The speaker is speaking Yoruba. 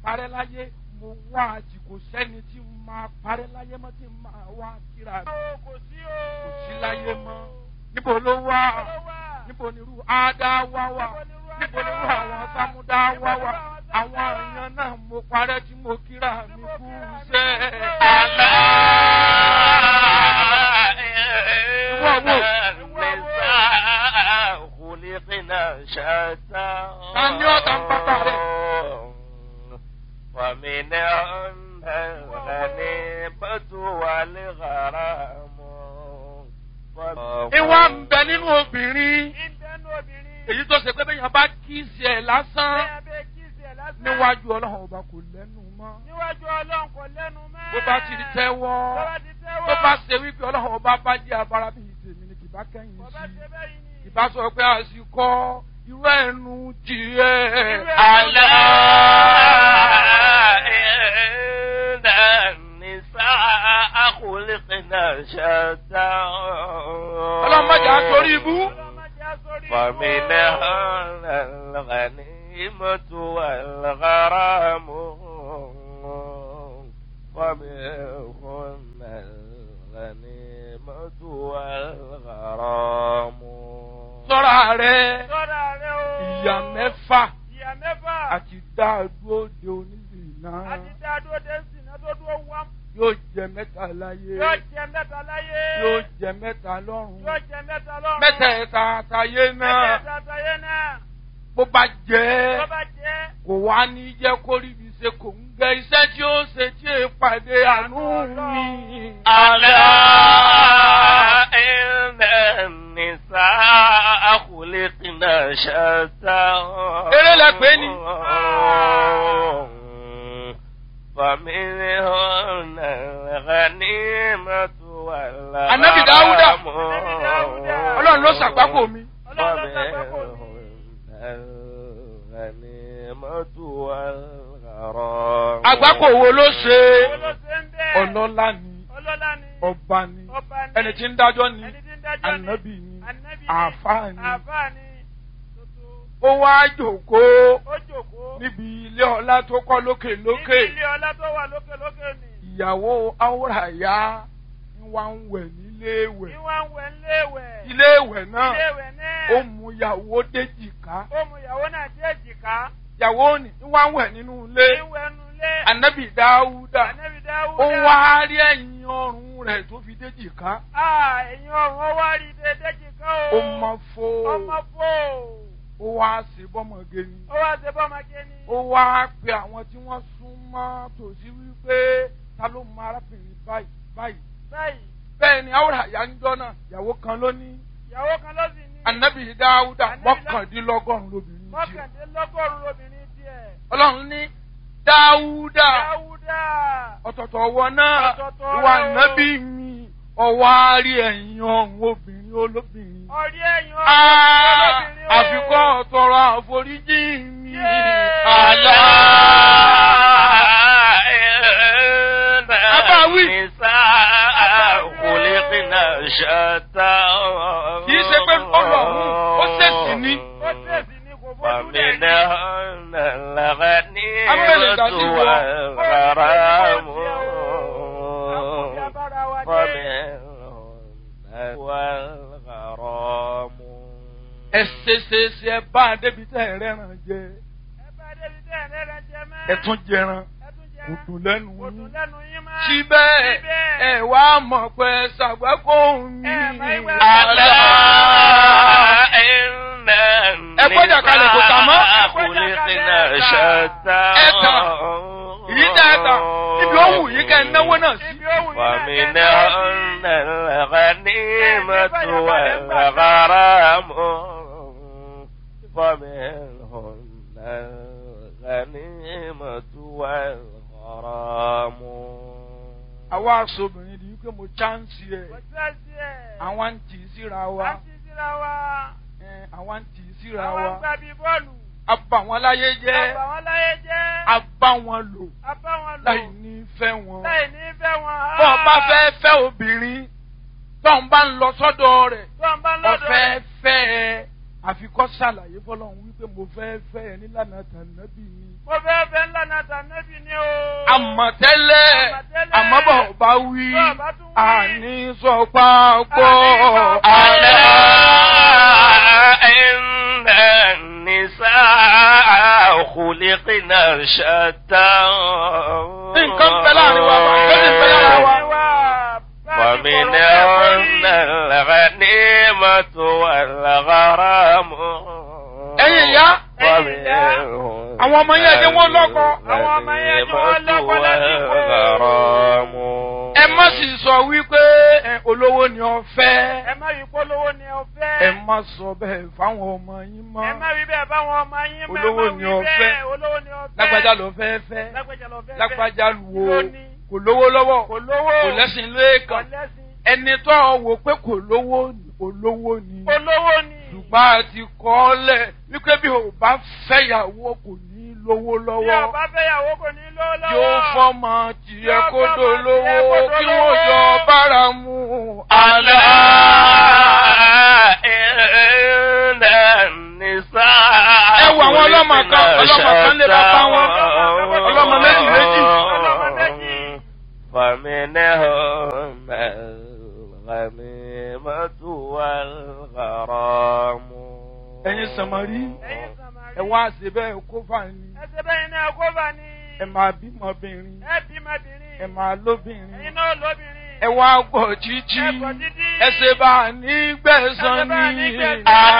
parẹ́ láyé mo wá àjì kò sẹ́ni tí n máa parẹ́ láyé mọ́ tí n máa wá kíra mi kò sí o. kò sí láyé mọ́ níbo ló wà níbo ni irú ádá wá wà níbo ni irú àwọn sámúdá wá wà àwọn èèyàn náà mo parẹ́ tí mo kíra mi kú sẹ́ ألا Whoa, whoa. إن النساء خلقنا شتى Tani ó ta ń pápá rẹ̀? ومنهن الغنيمة والغرام ìwà ń bẹ nínú obìnrin ìbẹ́nu obìnrin. èyí tó ṣe pé bẹ́ẹ̀ yẹn bá kíìsì ẹ̀ lásán bẹ́ẹ̀ bẹ́ẹ̀ kí sí ẹ̀ lásán. níwájú ọlọ́run ọba kò lẹ́nu mọ́ níwájú ọlọ́run kò lẹ́nu mọ́. bó bá ti tẹ́wọ́ Tó bá ti tẹ́wọ́. tó bá ṣe wípé ọlọ́run ọba bá jẹ́ abara bíi tèmi ni kì bá kẹ́yìn Kò bá sí ṣe bẹ́yìí ni. kì bá sọ pé àsìkò irú ẹnu tiẹ̀ ألا إن النساء خلقنا شتى ọlọ́run má jà sórí ibú Ọlọ́mọdé á sórí فمنهن الغنيمة والغرام ومنهن الغنيمة والغرام sọ́ra rẹ̀ Sọ́ra rẹ o. ìyá mẹ́fà Ìyá mẹ́fà. àti dáadúró de onílù náà Àti dáadó dé sí iná tó dúró wá. yóò jẹ mẹ́ta láyé Yóò jẹ mẹ́ta láyé. yóò jẹ mẹ́ta lọ́run Yóò jẹ mẹ́ta lọ́run. mẹ́tẹ̀ẹ̀ta àtàyé náà Mẹ́tẹ̀ẹ̀ta àtàyé náà. bó bá jẹ́ Tó bá jẹ́. kò wá ní jẹ́ kó rí ibi ṣe kò ń gẹ iṣẹ́ tí ó ṣe tí è pàdé àánú mi. ألا إن النساء خلقنا شتى Eré lẹ pè ní. فمنهن الغنيمة والغرام Ànábì Dáúdà. Ànábì Dáúdà. ọlọ́run ló ṣàgbákò mi. Ọlọ́run ló ṣàgbákò mi. فمنهن الغنيمة والغرام àgbákò wo ló ṣe Owó ló ṣe ń bẹ́ẹ̀. ọlọ́lá ni Ọlọ́lá ni. ọba ni Ọba ni. ẹni tí ń dájọ́ ni Ẹni tí ń dájọ́ ni. ànábì ni Ànábì ni. àáfàá ni Àfáà ni. Tuntun. ó wá jòkóó Ó jòkó. níbi ilé ọlá tó kọ́ lókè lókè Níbi ilé ọlá tó wà lókè lókè ni. ìyàwó áwòràyá ń wá ń wẹ̀ nílé ìwẹ̀ Ìwà ń wẹ̀ ńléèwẹ̀. ilé ìwẹ̀ náà Iléèwẹ̀ náà. ó mú ìyàwó déjìká Ó mú ìyàwó náà dé èjìká. ìyàwó ni ń wá ń wẹ̀ nínú ilé Ìwẹ̀ nu ilé. ànábì dáúdà Ànábì Dáúdà. ó wá rí ẹ̀yìn ọrùn rẹ̀ tó fi déjìká Ah, ẹ̀yin ọ̀run ó wá rí dé déjìká o. ó mọ fó Ọmọ fò. ó wá ṣe bọ́mọge ni Ó wá ṣe bọ́mọge ni. ó wá pe àwọn tí wọ́n sún mọ́ tòsí wípé ta ló mọ arábìnrin báyìí báyìí Báyìí, bẹ́ẹ̀ ni áwòràyá ń jọ́ náà ìyàwó kan ló ní ìyàwó kan ló sì ní. ànábì dáúdà Ànábì Dá- mọ́kàndínlọ́gọ́rùn-ún lóbìnrin tiẹ̀ Mọ́kàndínlọ́gọ́rùn-ún lobìnrin tiẹ̀. ọlọ́run ní dáúdà Dáúdà. ọ̀tọ̀tọ̀ ọwọ́ náà Ọ̀tọ̀ọ̀tọ̀ ìwà ọwọ́. nábì mi ọwọ́ á rí ẹ̀yìn ọ̀hún obìnrin olóbìnrin. Ọ̀rí ẹ̀yin ọ̀run Ah, lobìnrin o. àfikọ́ ọ̀tọ̀rọ̀ àforíjì mi. Yeah. Àlá. Abáwí. Kì í ṣe pé ọlọ́run ó ṣèṣì ní. Ó tẹ̀sí ní kò fojú rẹ̀ ní. فمنهن الغنيمة Abẹ́lẹ̀ dàbí wọ. والغرام Àkójọ abára wa dé. ومنهن والغرام ẹ ṣe ṣe ṣe ẹ bá a débi tẹ́ ẹ rẹ́ràn jẹ Ẹ bá débi tẹ́ ẹ̀ lẹ́rẹ̀ jẹ mẹ́. ẹ tún jẹran Ẹ tún jẹ. kò dùn lẹ́nu Kò dùn yín. lẹ́nu yín mọ́. síbẹ̀ Síbẹ̀. ẹ wá mọ̀ pé ṣàgbákò mi. Ẹ máa ń wá- ألا إن Ẹ gbọ́dọ̀ kalẹ̀ kò tà mọ́. النساء خلقنا شتى Ẹ tà. Èyí tẹ́ ẹ tà ibi ó wù yín kẹ́ ẹ náwó náà sí. Ibi ó wù yín náà kẹ́ ẹ náwó ومنهن sí. الغنيمة والغرام ومنهن الغنيمة والغرام àwa aṣọ́bìnrin ni wípé mo chánsì ẹ̀ Kò sẹ́sì ẹ̀. àwọn ń tì í síra wa À ń ti síra wa. ẹ, àwọn ń tì í síra Àwọn ń wa gbá bí bọ́ọ̀lù. a bà wọ́n láyé jẹ́ Àbà wọn láyé jẹ́. a bá wọn lò A bá wọn lò. láì ní fẹ́ wọn. Láì ní fẹ́ wọn. bọ́ ọ bá fẹ́ fẹ́ obìnrin tó ń bá ń lọ sọ́dọ̀ rẹ̀ Tó ń bá lọ́dọ̀. ọ̀fẹ́ fẹ́ ẹ àfikọ́ ṣàlàyé fọlọ́run wípé mo fẹ́ fẹ́ ẹ nílànà tànàbí mi Mo fẹ́ fẹ́ ńlá náà tànẹ́bì ni o. àmọ̀tẹ́lẹ̀ Àmọ̀tẹ́lẹ̀. àmọ́bọ̀ bá wí Bọ́ bá tún wí. àní sọ pápọ̀ ألا إن النساء خلقنا شتى nǹkan bẹ láàrin wa wà lórí bẹ lára wa. ومنهن الغنيمة والغرام ẹ̀yin ìyá ومنهن àwọn ọmọ yẹn jẹ́ wọ́n lọ́kọ. Àwọn ọmọ yẹn jẹ́ wọ́n lọ́kọ lásìkò. والغرام ẹ má sì sọ wípé ẹ, olówó ni ọ fẹ́. Ẹ má rí polówó ni ọ fẹ́. ẹ má sọ bẹ́ẹ̀ fáwọn ọmọ yín mọ́. Ẹ má rí bẹ́ẹ̀ báwọn ọmọ yín mọ́. Olówó ẹ má ni wí ọ bẹ́ẹ̀. fẹ́. Olówó ni ọ fẹ́. lágbájá ló fẹ́ fẹ́. Lágbájá lọ fẹ́ fẹ́. lágbájá wo Lóní. kò lówó lọ́wọ́ Kò lówó. kò lẹ́sìn Kò lẹ́ẹ̀kan lẹ́sìn. ẹni tó wò pé kò lówó ni olówó ni Olówó ni. ṣùgbọ́n a ti kọ́ ọ lẹ̀ wípé bí o bá fẹ́yàwó kò ní lówó Bí lọ́wọ́ ọba fẹ́yàwó kò ní lówó lọ́wọ́. yóò fọ́mọ tìyẹ Yóò kó fọ́mọ dolówó tìyẹ kó kí dolówó. wọ́n jọ bára mu. ألا إن النساء Ẹ wo àwọn ọlọ́mọ kan, ọlọ́mọ kan lé bàbá wọn. Ọlọ́mọ méjì méjì. Ọlọ́mọ méjì. فمنهم الغميمة والغرام ẹ̀yin sàmárì Ẹ̀yin Sàmárì. ẹ wá ṣe bẹ́ẹ̀ kó fà ní Ẹsẹ̀ bẹ́yìn náà kó bá ní. ẹ máa bímọbìnrin Ẹ bímọbìnrin. ẹ máa lóbìnrin. Ẹ̀yin náà lóbìnrin. ẹ wá gbọ́ títí Ẹ gbọ́ títí. ẹ ṣe bá a ní gbẹ̀san Ẹ ṣe bá a ní ní. gbẹ̀san.